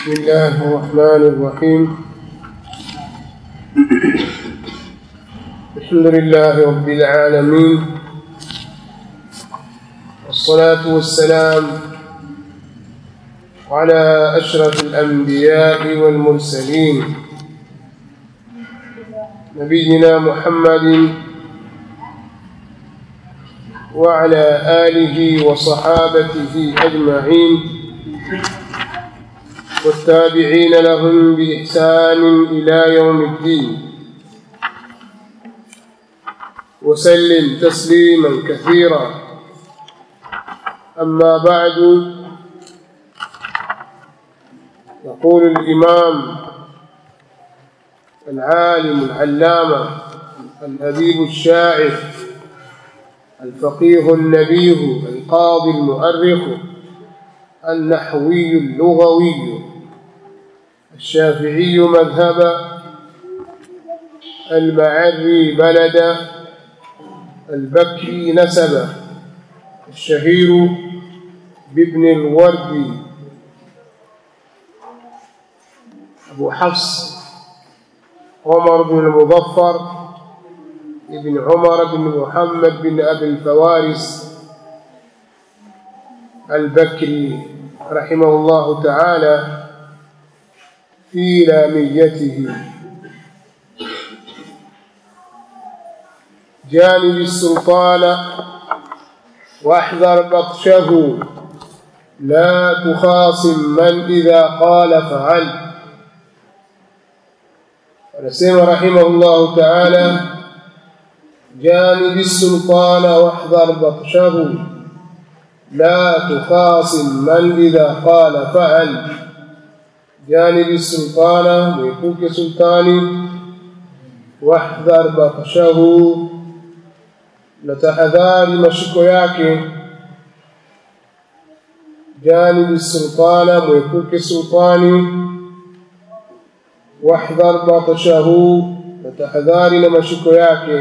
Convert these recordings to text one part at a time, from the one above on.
بسم الله الرحمن الرحيم الحمد لله رب العالمين والصلاة والسلام على أشرف الأنبياء والمرسلين نبينا محمد وعلى آله وصحابته أجمعين والتابعين لهم بإحسان إلى يوم الدين وسلم تسليما كثيرا أما بعد يقول الإمام العالم العلامة الأديب الشاعر الفقيه النبيه القاضي المؤرخ النحوي اللغوي الشافعي مذهبا المعري بلدا البكري نسبا الشهير بابن الورد أبو حفص عمر بن المظفر ابن عمر بن محمد بن أبي الفوارس البكري رحمه الله تعالى في لاميته جانب السلطان واحذر بطشه لا تخاصم من إذا قال فعل ونسيم رحمه الله تعالى جانب السلطان واحذر بطشه لا تخاصم من إذا قال فعل جانب السلطان ويكوك سلطاني واحذر بطشه natahadhari mashiko yake janibi sultana mwepuke sultani wahdhar batashahu natahadhari na mashiko yake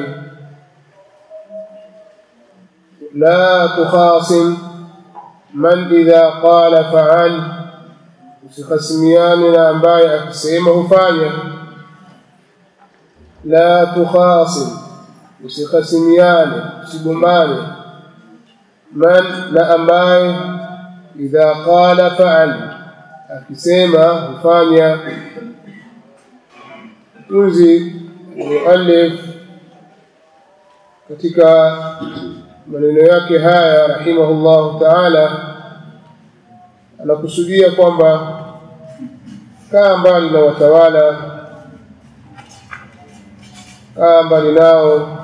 la tukhasim man idha qala faal usikhasimiane na ambaye akisema hufanya la tukhasim usikhasimiane usigombane man na ambaye idha qala faal akisema hufanya tunzi muallif katika maneno yake haya rahimahullahu taala anakusudia kwamba kaa mbali na watawala kaa mbali nao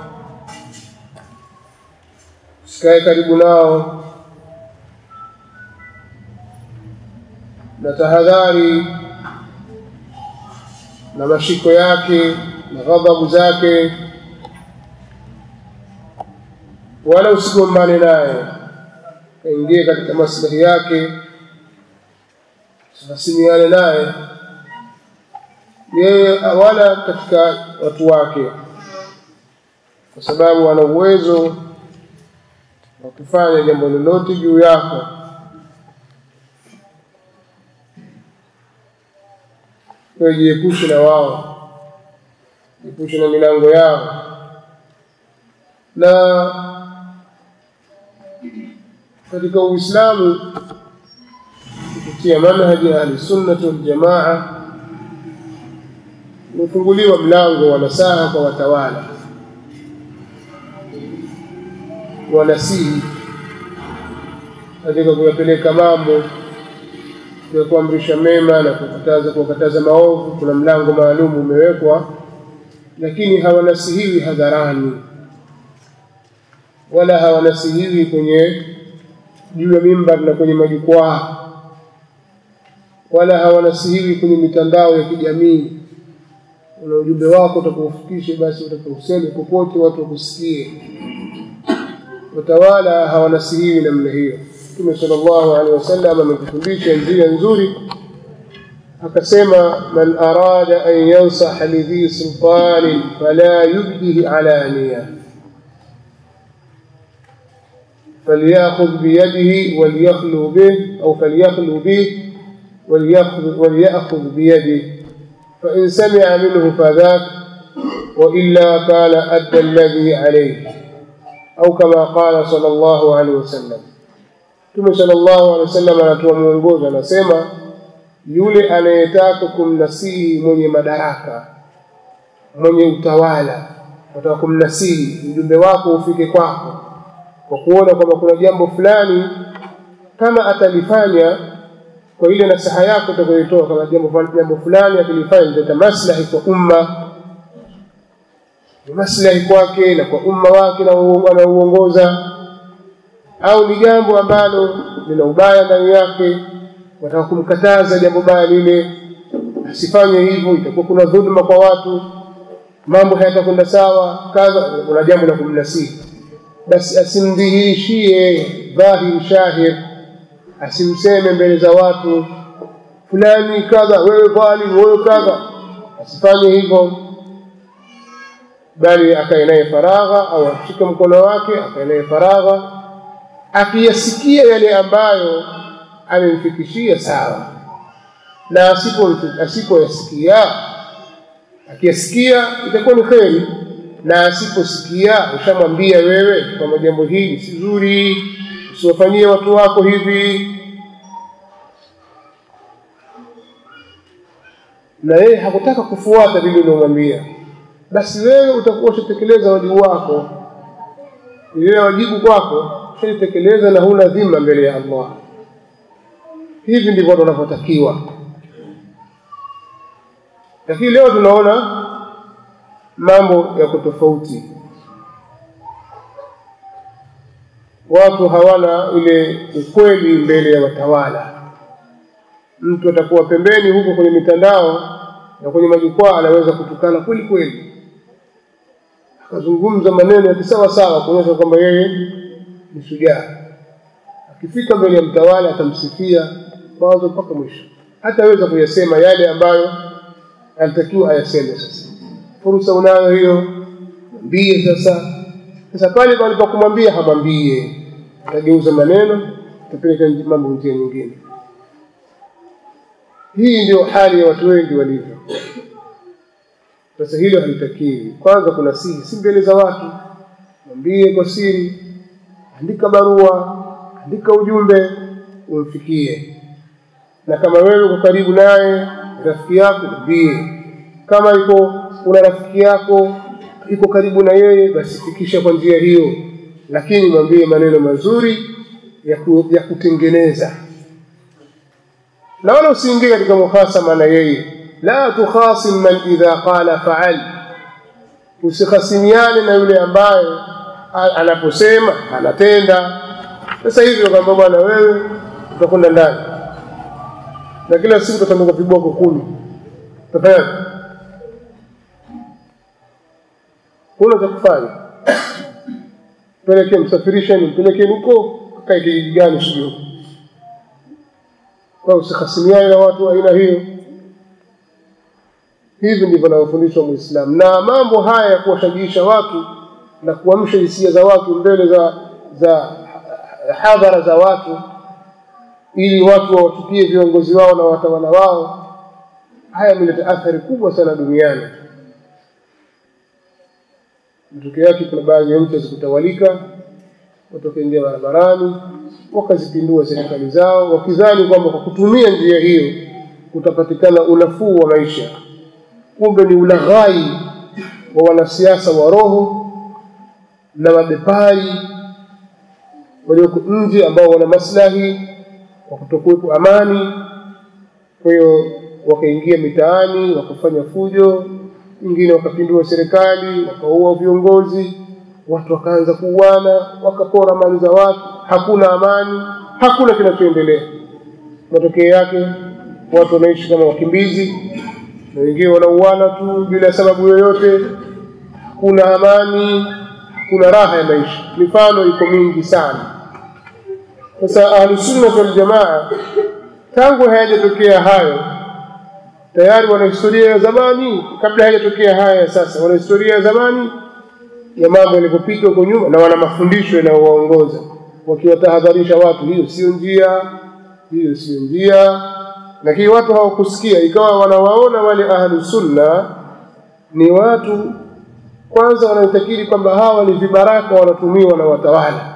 usikae karibu nao na tahadhari na mashiko yake na ghadhabu zake wala usigombane naye kaingie katika maslahi yake usihasimiane naye yeye wala katika watu wake kwa sababu ana uwezo wa kufanya jambo lolote juu yako wewe jiepushe na wao jiepushe na milango yao na katika uislamu kupitia manhaji ya ahlisunnati waljamaa umefunguliwa mlango wa nasaha kwa watawala wanasihi katika kuyapeleka mambo ya kuamrisha mema na kukataza kuwakataza maovu kuna mlango maalum umewekwa lakini hawanasihiwi hadharani wala hawanasihiwi kwenye juu ya mimbar na kwenye majukwaa wala hawanasihiwi kwenye mitandao ya kijamii una ujumbe wako utakaofikishe basi utakauseme popote watu wakusikie watawala hawanasihiwi namna hiyo mtume sallallahu alaihi wasallam ametufundisha njia nzuri akasema man arada an yansaha lidhi sultanin fala yubdihi alaniya فليأخذ بيده وليخلو به أو فليخلو به وليأخذ, وليأخذ بيده فإن سمع منه فذاك وإلا كان أدى الذي عليه أو كما قال صلى الله عليه وسلم Mtume sallallahu alaihi wasallam anatoa mwongozo, anasema yule anayetaka kumnasihi mwenye madaraka, mwenye utawala, wataka kumnasihi, mjumbe wako ufike kwako kwa kuona kwamba kuna jambo fulani, kama atalifanya kwa ile nasaha yako utakayotoa, kama jambo jambo fulani akilifanya litaleta maslahi kwa umma, ni maslahi kwake na kwa umma wake na anaouongoza au ni jambo ambalo lina ubaya ndani yake, wataka kumkataza jambo baya lile, asifanye hivyo, itakuwa kuna dhulma kwa watu, mambo hayatakwenda sawa, kadha, kuna jambo la kumnasihi, basi asimdhihirishie dhahir shahir, asimseme mbele za watu fulani kadha, wewe dhalim, wewe kadha, asifanye hivyo, bali akae naye faragha, au ashike mkono wake akae naye faragha akiyasikia yale ambayo amemfikishia sawa, na asipo asipoyasikia, akiyasikia itakuwa ni kheri, na asiposikia ushamwambia wewe kwamba jambo hili si zuri, usiwafanyie watu wako hivi, na yeye hakutaka kufuata vile uliomwambia, basi wewe utakuwa ushatekeleza wajibu wako, ile wajibu kwako ushaitekeleza na huna dhima mbele ya Allah. Hivi ndivyo watu wanavyotakiwa. Lakini leo tunaona mambo yako tofauti, watu hawana ile ukweli mbele ya watawala. Mtu atakuwa pembeni huko kwenye mitandao na kwenye majukwaa, anaweza kutukana kweli kweli, akazungumza maneno ya kisawa sawa kuonyesha kwamba yeye ni shujaa. Akifika mbele ya mtawala atamsifia mwanzo mpaka mwisho, hataweza kuyasema yale ambayo anatakiwa ayaseme. Sasa fursa unayo hiyo, mwambie sasa. Sasa pale palipokumwambia hamwambie, atageuza maneno, atapeleka mambo njia nyingine. Hii ndio hali ya watu wengi walivyo. Sasa hilo halitakiwi. Kwanza kuna siri, si mbele za watu, mwambie kwa siri andika barua, andika ujumbe umfikie, na kama wewe uko karibu naye rafiki yako mwambie. Kama iko una rafiki yako iko karibu na yeye, basi fikisha kwa njia hiyo, lakini mwambie maneno mazuri ya, ku, ya kutengeneza, na wala usiingie katika muhasama na yeye. La tukhasim man idha qala faal, usikhasimiane na yule ambaye anaposema anatenda. Sasa hivi kwamba bwana, wewe utakwenda ndani na kila siku utatanduka viboko kumi, utafanya huna cha kufanya, pelekee msafirisheni, mpelekeni huko kae kijiji gani sijui. Kwa usikhasimiane na watu wa aina hiyo. Hivi ndivyo anavyofundishwa Muislamu, na mambo haya ya kuwashajiisha watu na kuamsha hisia za watu mbele za za hadhara za watu, ili watu wawatupie viongozi wao na watawala wao. Haya yameleta athari kubwa sana duniani. Matokeo yake, kuna baadhi ya nchi zikutawalika, watu wakaingia barabarani wakazipindua serikali zao, wakidhani kwamba kwa kutumia njia hiyo kutapatikana unafuu wa maisha. Kumbe ni ulaghai wa wanasiasa wa roho na mabepari walioko nje ambao wana maslahi wa kutokuwepo amani. Kwa hiyo wakaingia mitaani wakafanya fujo, wengine wakapindua serikali, wakaua viongozi, watu wakaanza kuuana, wakapora mali za watu, hakuna amani, hakuna kinachoendelea. Matokeo yake watu wanaishi kama wakimbizi, na wengine wanauana tu bila sababu yoyote, hakuna amani, hakuna raha ya maisha. Mifano iko mingi sana. Sasa Ahlusunna wal Jamaa tangu hayajatokea hayo tayari wana historia ya zamani, kabla hayajatokea haya sasa, wana historia ya zamani ya mambo yalivyopita huko nyuma, na wana mafundisho yanayowaongoza wakiwatahadharisha watu, hiyo sio njia, hiyo sio njia, lakini watu hawakusikia ikawa wanawaona wale ahlu sunna ni watu kwanza wanaitakiri kwamba hawa ni vibaraka wanatumiwa na watawala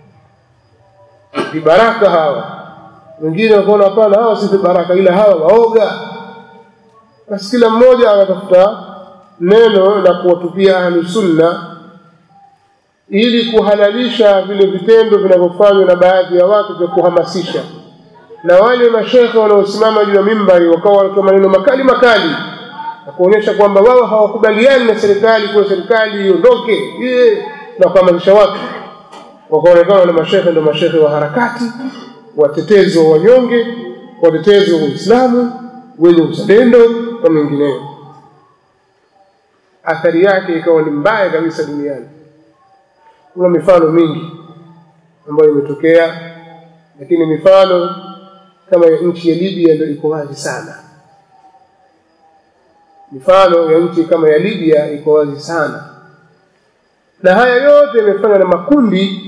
vibaraka hawa wengine wakaona hapana hawa si vibaraka ila hawa waoga basi kila mmoja anatafuta neno la kuwatupia ahlu sunna ili kuhalalisha vile vitendo vinavyofanywa na baadhi ya watu vya kuhamasisha na wale mashekhe wanaosimama juu ya mimbari wakawa wanatoa maneno makali makali na kuonyesha kwamba wao hawakubaliani na serikali kuwa serikali iondoke na kuhamasisha watu wakaonekana na mashekhe ndio mashekhe wa harakati watetezi wa wanyonge watetezi wa Uislamu wenye uzalendo na mengineyo athari yake ikawa ni mbaya kabisa duniani kuna mifano mingi ambayo imetokea lakini mifano kama ya nchi ya Libya ndio iko wazi sana mifano ya nchi kama ya Libya iko wazi sana na haya yote yamefanywa na makundi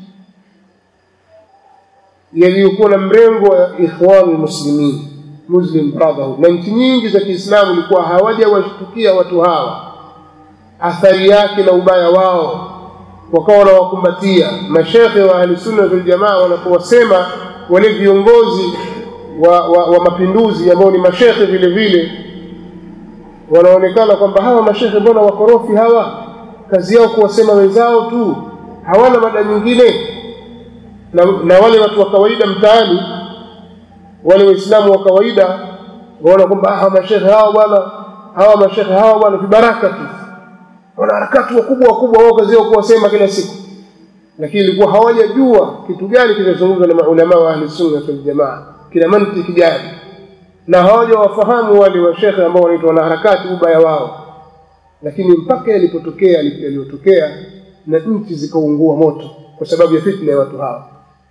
yaliyokuwa na mrengo wa ikhwan muslimin muslim brotherhood na nchi nyingi za Kiislamu ilikuwa hawajawashtukia watu hawa athari yake na ubaya wao wakawa wanawakumbatia mashekhe wa ahli sunna wal jamaa wanapowasema wale viongozi wa, wa, wa mapinduzi ambao ni mashekhe vile vile wanaonekana kwamba hawa mashekhe mbona wakorofi hawa kazi yao kuwasema wenzao tu hawana mada nyingine na, na wale watu wa kawaida mtaani wale waislamu wa kawaida waona kwamba hawa mashekhe hawa bwana hawa mashekhe hawa bwana vibaraka tu wanaharakati wakubwa wakubwa wao kazi yao kuwasema kila siku lakini ilikuwa hawajajua kitu gani kinazungumzwa na maulama wa ahli sunna wal jamaa kina mantiki gani na hawajawafahamu wale washekhe ambao wanaitwa wanaharakati ubaya wao lakini mpaka yalipotokea yaliyotokea na nchi zikaungua moto kwa sababu ya fitna ya watu hawa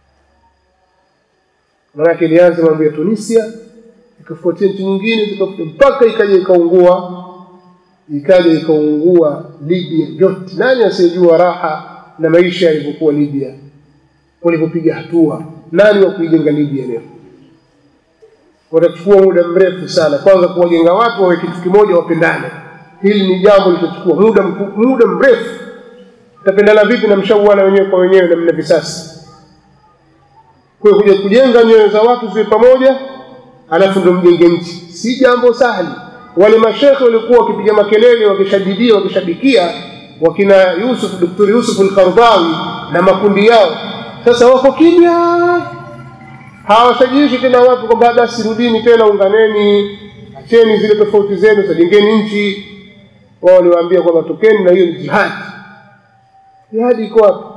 maanake ilianza mambo ya Tunisia ikafuatia nchi nyingine zikafuatia mpaka ikaja ikaungua ikaja ikaungua Libya yote. Nani asiyejua raha na maisha yalivyokuwa Libya walipopiga hatua? Nani wa kuijenga Libya leo? Watachukua muda mrefu sana, kwanza kuwajenga watu wawe kitu kimoja, wapendane. Hili ni jambo litachukua muda muda mrefu. Tapendana vipi na mshauana wenyewe kwa wenyewe na mna visasi? Kwa hiyo kuja kujenga nyoyo za watu ziwe pamoja, alafu ndo mjenge nchi, si jambo sahali wale mashekhe walikuwa wakipiga makelele wakishadidia wakishabikia wakina Yusuf Dr. Yusuf al-Qardawi na makundi yao sasa wako kimya hawashajiishi tena watu kwamba basi rudini tena unganeni acheni zile tofauti zenu sajengeni nchi wao waliwaambia kwamba tokeni na hiyo ni jihadi jihadi iko wapi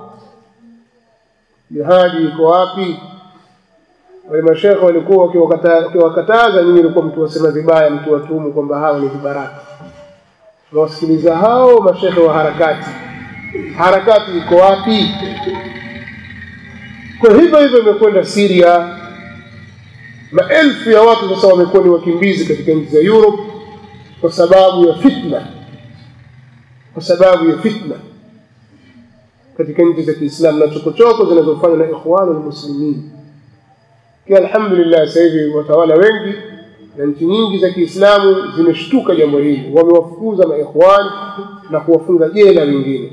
jihadi iko wapi wale mashekhe walikuwa wakiwakataza nyinyi ilikuwa mtu wasema vibaya mtu watumu kwamba hao ni vibaraka nawasikiliza hao mashekhe wa harakati harakati iko wapi kwa hivyo hivyo imekwenda Syria maelfu ya watu sasa wamekuwa ni wakimbizi katika nchi za Europe kwa sababu ya fitna kwa sababu ya fitna katika nchi za Kiislamu na chokochoko zinazofanywa na ikhwanul muslimin kwa alhamdulillah sasa hivi watawala wengi na nchi nyingi za Kiislamu zimeshtuka jambo hili wamewafukuza maikhwani na kuwafunga jela wengine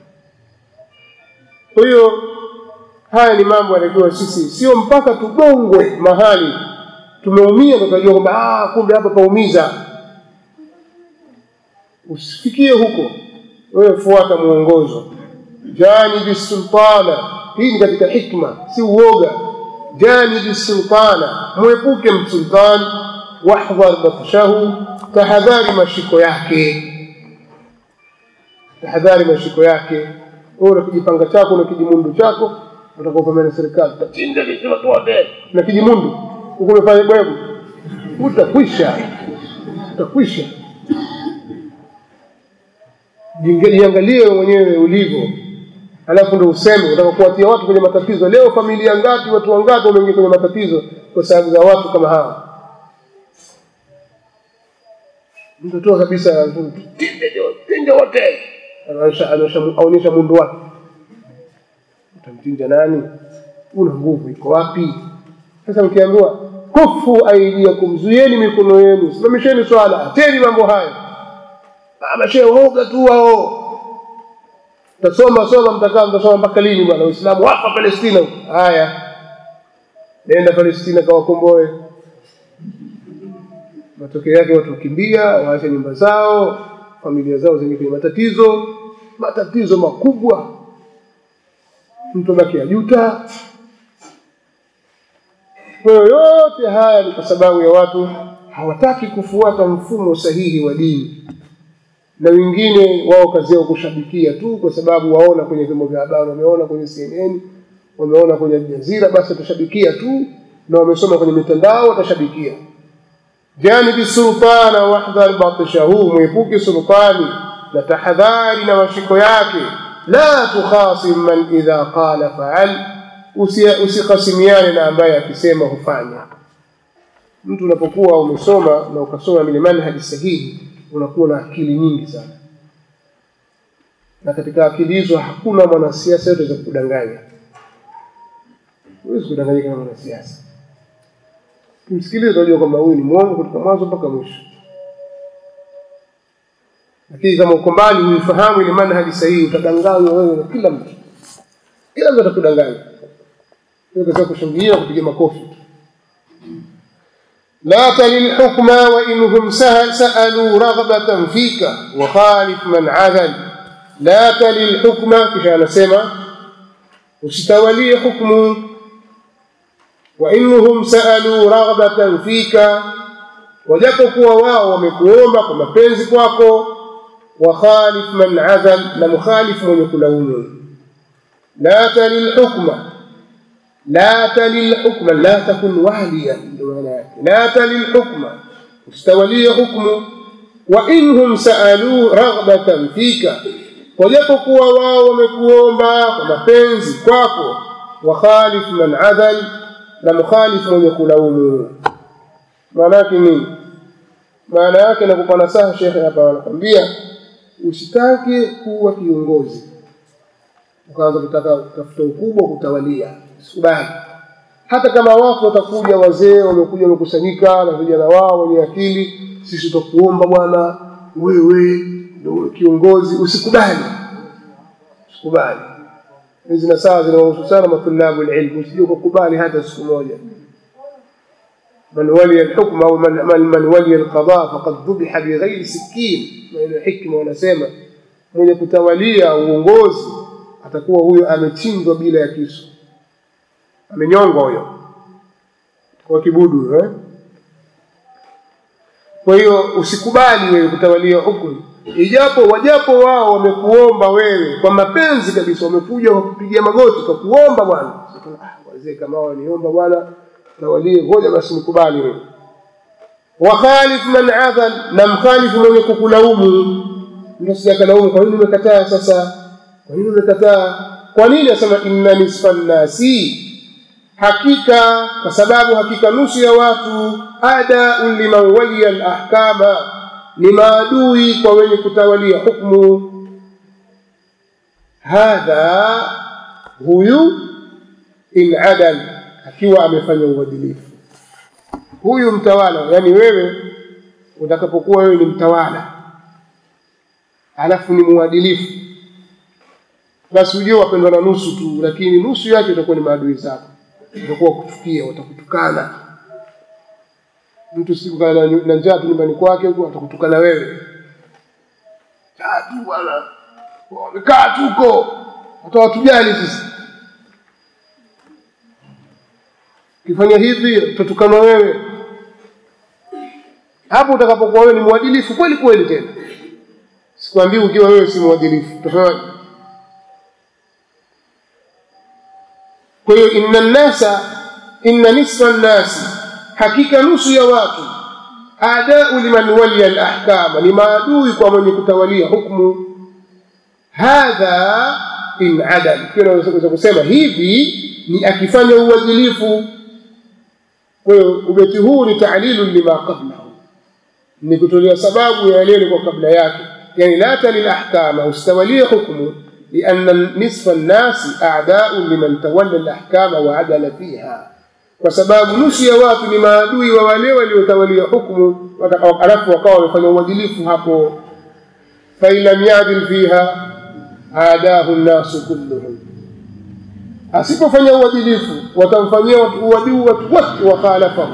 kwa hiyo haya ni mambo yanatakiwa sisi sio mpaka tugongwe mahali tumeumia tutajua kwamba ah kumbe hapa paumiza usifikie huko wewe fuata mwongozo janibi sultana hii ni katika hikma si uoga janibi sultana mwepuke msultani wahdhar batshahu tahadhari mashiko yake tahadhari mashiko yake wewe una kijipanga chako na kijimundu chako utakopambana na serikali utachinja sisi watu wote na kijimundu huko umefanya bwebu utakwisha utakwisha jiangalie mwenyewe ulivyo alafu ndo useme unataka kuwatia watu kwenye matatizo leo familia ngapi watu wangapi wameingia kwenye matatizo kwa sababu za watu kama hawa mtotoa kabisa tinja wote aonyesha mundu wake utamchinja nani una nguvu iko wapi sasa mkiambiwa kufu aidiakum zuieni mikono yenu simamisheni swala ateni mambo hayo mashehe waoga tu wao tasoma soma mtakaa mtasoma mpaka lini bwana waislamu wafa palestina haya nenda palestina kawakomboe matokeo yake watu wakimbia waache nyumba zao familia zao zenye kwenye matatizo matatizo makubwa mtu baki ajuta kwa hiyo yote haya ni kwa sababu ya watu hawataki kufuata mfumo sahihi wa dini na wengine wao kazi yao kushabikia tu kwa sababu waona kwenye vyombo vya habari wameona kwenye CNN wameona kwenye Jazira basi watashabikia tu na wamesoma kwenye mitandao watashabikia janibi sultana wahdhar batishahu mwepuke sultani na tahadhari na mashiko yake la tukhasim man idha qala faal usikasimiane na ambaye akisema hufanya mtu unapokuwa umesoma na ukasoma ile manhaji sahihi unakuwa na akili nyingi sana na katika akili hizo hakuna mwanasiasa yote za kudanganya huwezi kudanganyika na mwanasiasa kimsikiliza unajua kwamba huyu ni mwongo kutoka mwanzo mpaka mwisho lakini kama uko mbali huifahamu ile manhaji sahihi utadanganywa wewe na kila mtu kila mtu atakudanganya kaza kushangilia kupiga makofi لا تل الحكم وإنهم سهل سألوا رغبة فيك وخالف من عذل لا تل الحكم كشان سما usitawalie hukmu وإنهم سألوا رغبة فيك wajapokuwa wao wamekuomba kwa mapenzi kwako wakhalif man adhal na mukhalif mwenye kulaumu la talil hukma la talil hukma la takun waliya ndio maana yake la talil hukma ustawalie hukmu wa inhum saalu raghbatan fika wajapokuwa wao wamekuomba kwa mapenzi kwako wakhalif man adhal na mukhalif mwenye kulaumu maana yake nini maana yake nakupa nasaha shekhe hapa anakwambia usitake kuwa kiongozi ukaanza kutaka kutafuta ukubwa kutawalia usikubali hata kama watu watakuja wazee wamekuja wamekusanyika na vijana wao wenye akili sisi tutakuomba bwana wewe ndio kiongozi usikubali usikubali hizi nasaha zinawahusu sana matulabu ilmu usije ukakubali hata siku moja من ولي الحكم أو من, من, من ولي القضاء فقد ذبح بغير سكين من الحكمة wanasema mwenye kutawalia uongozi atakuwa huyo amechinjwa bila ya kisu amenyongwa huyo kwa kibudu eh? kwa hiyo usikubali wewe kutawalia hukumu ijapo wajapo wao wamekuomba wewe kwa mapenzi kabisa wamekuja wakupigia magoti kwa kuomba bwana ah, wazee kama waniomba bwana tawalie ngoja basi nikubali wewe wakhalif man adhal na mkhalifu mwenye kukulaumu ndio sijakalaumu kwa nini umekataa sasa kwa nini umekataa kwa nini asema inna nisfa nnasi hakika kwa sababu hakika nusu ya watu adaun liman waliya alahkama ni maadui kwa wenye kutawalia hukmu hadha huyu in adal akiwa amefanya uadilifu huyu mtawala yani wewe utakapokuwa wewe ni mtawala alafu ni muadilifu basi ujue wapendwa na nusu tu lakini nusu yake itakuwa ni maadui zako utakuwa kuchukia watakutukana mtu siku kana na njaa tu nyumbani kwake huko atakutukana wewe kaa tu bwana wamekaa tu huko watawatujali sisi ukifanya hivi utatukanwa wewe hapo utakapokuwa wewe ni mwadilifu kweli kweli tena sikwambii ukiwa wewe si mwadilifu utafanyaje kwa hiyo inna nnasa inna nisfa nnasi hakika nusu ya watu adau liman waliya alahkama ni maadui kwa mwenye kutawalia hukmu hadha in adal pia naweza kusema hivi ni akifanya uadilifu kwa hiyo ubeti huu ni taalilu lima qablahu ni kutolea sababu ya yale kwa kabla yake yani la talil ahkama ustawalie hukmu لأن نصف الناس أعداء لمن تولى الأحكام وعدل فيها kwa sababu nusu ya watu ni maadui wa wale waliotawalia hukumu alafu wakawa wamefanya uadilifu hapo fain lam yadil fiha aadahu nnasu kulluhum asipofanya uadilifu watamfanyia uadui watu wote wakhalafahu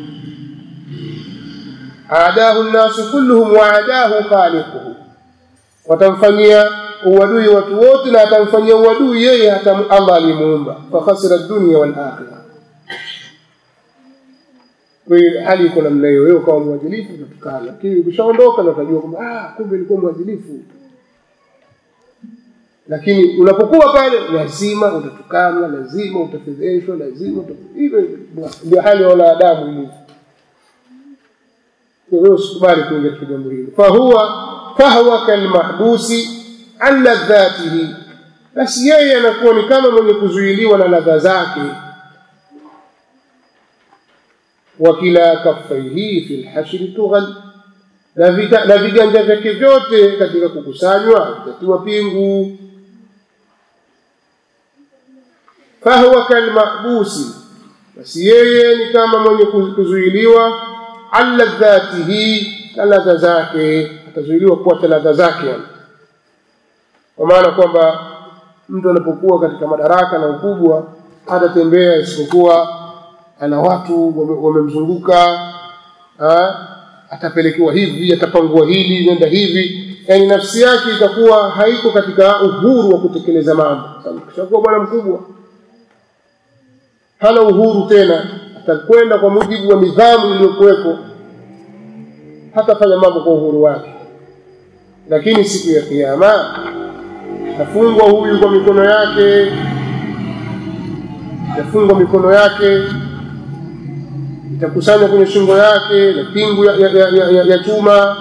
aadahu nnasu kulluhum waadahu khaliquhu watamfanyia uadui watu wote na atamfanyia uadui yeye hata allah alimuumba fakhasira dunia walakhira kwa hiyo hali iko namna hiyo wewe ukawa mwadilifu utatukana lakini ukishaondoka na utajua kwamba ah kumbe ilikuwa mwadilifu lakini unapokuwa pale lazima utatukanwa lazima utafedheshwa lazima hivyo ndio hali ya wanadamu ilivyo kwa hiyo usikubali kuingia katika jambo hilo fahuwa fahuwa kalmahbusi an ladhatihi basi yeye anakuwa ni kama mwenye kuzuiliwa na ladha zake wakila kaffaihi fi lhashri tughal na viganja vyake vyote katika kukusanywa vitatiwa pingu fahuwa kalmahbusi basi yeye ni kama mwenye kuzuiliwa an ladhatihi na ladha zake atazuiliwa kuacha ladha zake yani kwa maana kwamba mtu anapokuwa katika madaraka na ukubwa hatatembea isipokuwa ana watu wamemzunguka atapelekewa hivi atapangua hili nenda hivi yani nafsi yake itakuwa haiko katika uhuru wa kutekeleza mambo kishakuwa bwana mkubwa hana uhuru tena atakwenda kwa mujibu wa nidhamu iliyokuwepo hatafanya mambo kwa uhuru wake lakini siku ya kiama atafungwa huyu kwa mikono yake itafungwa mikono yake itakusanywa kwenye shingo yake na pingu ya, ya, ya, ya, ya, ya chuma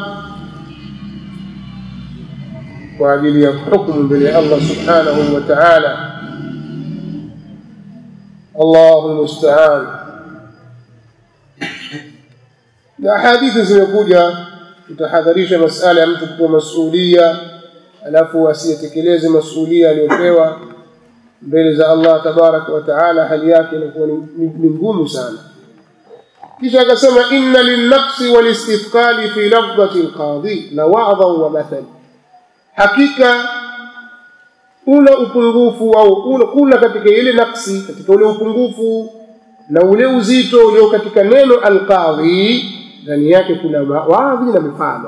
kwa ajili ya hukumu mbele ya Allah subhanahu wa ta'ala Allahu musta'an na hadithi zimekuja tutahadharisha masala ya mtu kupewa masulia alafu asiyetekeleze masulia aliyopewa mbele za Allah tabaraka wa taala hali yake inakuwa ni ngumu sana kisha akasema inna linnaqsi walistithqali fi lafdhati alqadhi la wa'dha wa mathal hakika una upungufu au una, kuna katika ile naksi katika ule upungufu na ule uzito ulio katika neno alqadhi ndani yake kuna waadhi na mifano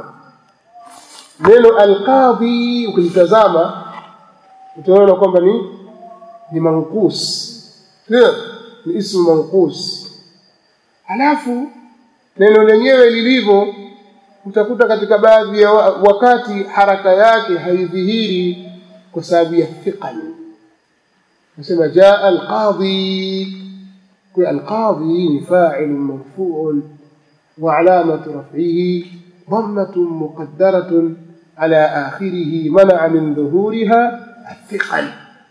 neno alqadhi ukilitazama utaona kwamba ni ni mankus ndio ni ismu mankus halafu neno lenyewe lilivyo utakuta katika baadhi ya wakati haraka yake haidhihiri kwa sababu ya thiqal nasema jaa alqadhi kwa alqadhi ni fa'il marfu'un wa alamatu raf'ihi ضمة مقدرة على آخره منع من ظهورها الثقل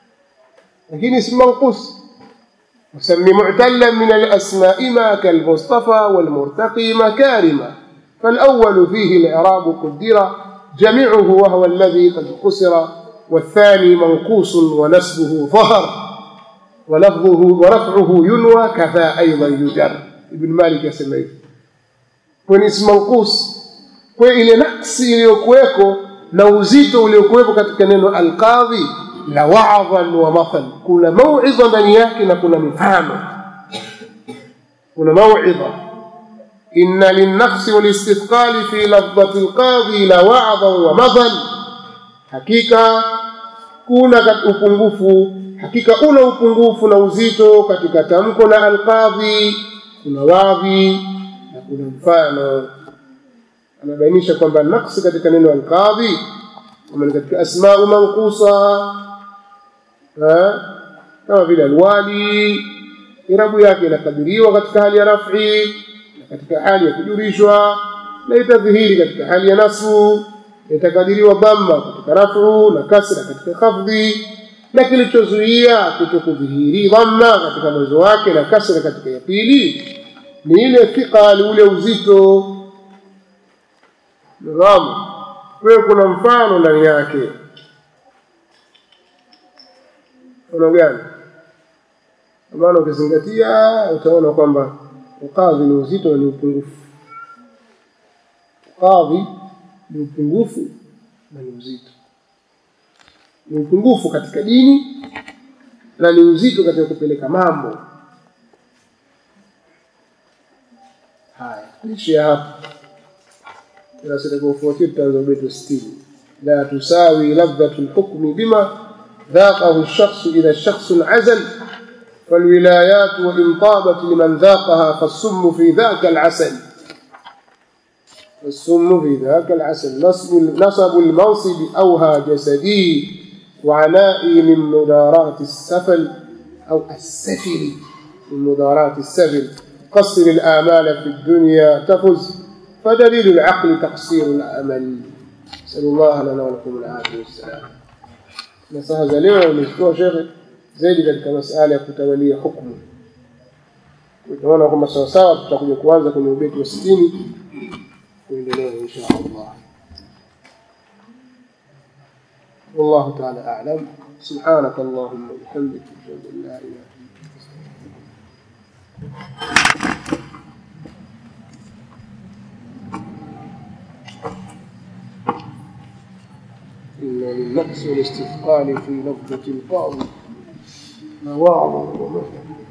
لكن اسم منقوص وسمي معتلا من الأسماء ما كالمصطفى والمرتقي مكارما فالأول فيه الإعراب قدر جميعه وهو الذي قد قسر والثاني منقوص ونسبه ظهر ولفظه ورفعه ينوى كفى أيضا يجر ابن مالك يسميه kwenye ismu manqus kwa ile naksi iliyokuweko na uzito uliokuwepo katika neno alqadhi la wa'dhan wa mathal kuna mauidha ndani yake na kuna mifano kuna mauidha inna linnafsi walistithqali fi lafdhati alqadhi la wa'dhan wa mathal hakika kuna upungufu hakika una upungufu na uzito katika tamko la alqadhi kuna wadhi na kuna mfano anabainisha kwamba naksi katika neno alqadhi kama katika asmau mankusa kama vile alwali irabu yake inakadiriwa katika hali ya raf'i na katika hali ya kujurishwa na itadhihiri katika hali ya nasbu itakadiriwa dhamma katika raf'u na kasra katika khafdhi na kilichozuia kutokudhihiri dhamma katika mwanzo wake na kasra katika ya pili ni ile thiqal ule uzito Naam. Kwa kuna mfano ndani yake. Mfano gani? kwa maana ukizingatia utaona kwamba ukadhi ni uzito na ni upungufu ukadhi ni upungufu na ni uzito ni upungufu katika dini na ni uzito katika kupeleka mambo haya licha ya hapo darasa litakaofuatia tutaanza ubeti wa sitini la tusawi ladhatu lhukmi bima ذاقه الشخص إذا الشخص عزل فالولايات وإن طابت لمن ذاقها فالسم في ذاك العسل السم في ذاك العسل نصب نصب المنصب أوهى جسدي وعنائي من مداراة السفل أو السفل من مداراة السفل قصر الآمال في الدنيا تفز فدليل العقل تقصير الأمل نسأل الله لنا ولكم العافية والسلام nasaha za leo nimechukua shekhe zaidi katika masala ya kutawalia hukumu utaona kwamba sawasawa tutakuja kuanza kwenye ubeti wa sitini kuendelea insha allah والله تعالى أعلم سبحانك اللهم وبحمدك أشهد أن لا إله إلا أنت إن للنقص والاستثقال في لفظة القاضي مواعظ ومثل